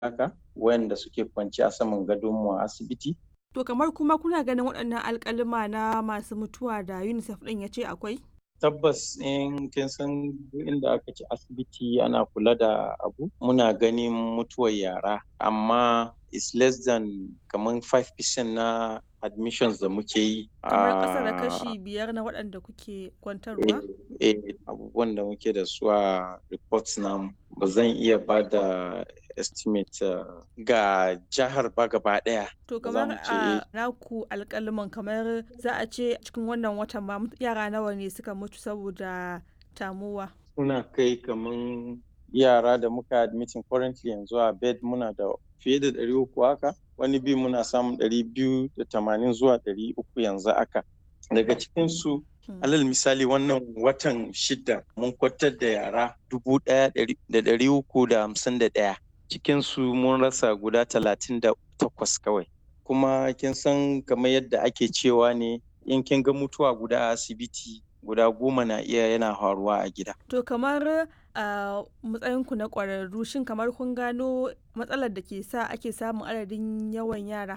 haka wayanda suke kwance a saman gadonmu a asibiti. To kamar kuma kuna ganin waɗannan alƙaluma na masu mutuwa da UNICEF ɗin ya ce akwai? Tabbas in kin san inda aka ce asibiti ana kula da abu muna ganin mutuwar yara amma is less than kamar 5% na admissions da muke yi. Kamar ƙasa da kashi biyar na waɗanda kuke kwantarwa? Eh, abubuwan da muke da su a reports namu ba zan iya ba da estimate uh, ga jihar ba gaba ɗaya. To kamar a naku alƙaluman kamar za a ce cikin wannan watan ma yara nawa ne suka mutu saboda tamuwa? Suna kai kamar yara da muka admitin currently yanzu a bed muna da fiye da ɗari uku haka wani bi muna samun ɗari biyu da tamanin zuwa ɗari uku yanzu haka. Daga cikinsu alal misali wannan watan shida mun kwatar da yara dubu ɗaya da ɗari uku da hamsin da ɗaya cikinsu mun rasa guda talatin da takwas kawai kuma kin san kamar yadda ake cewa ne in kin ga mutuwa guda a asibiti guda goma na iya yana faruwa a gida To kamar a matsayinku na ƙwararru shin kamar kun gano matsalar da ke sa ake samun adadin yawan yara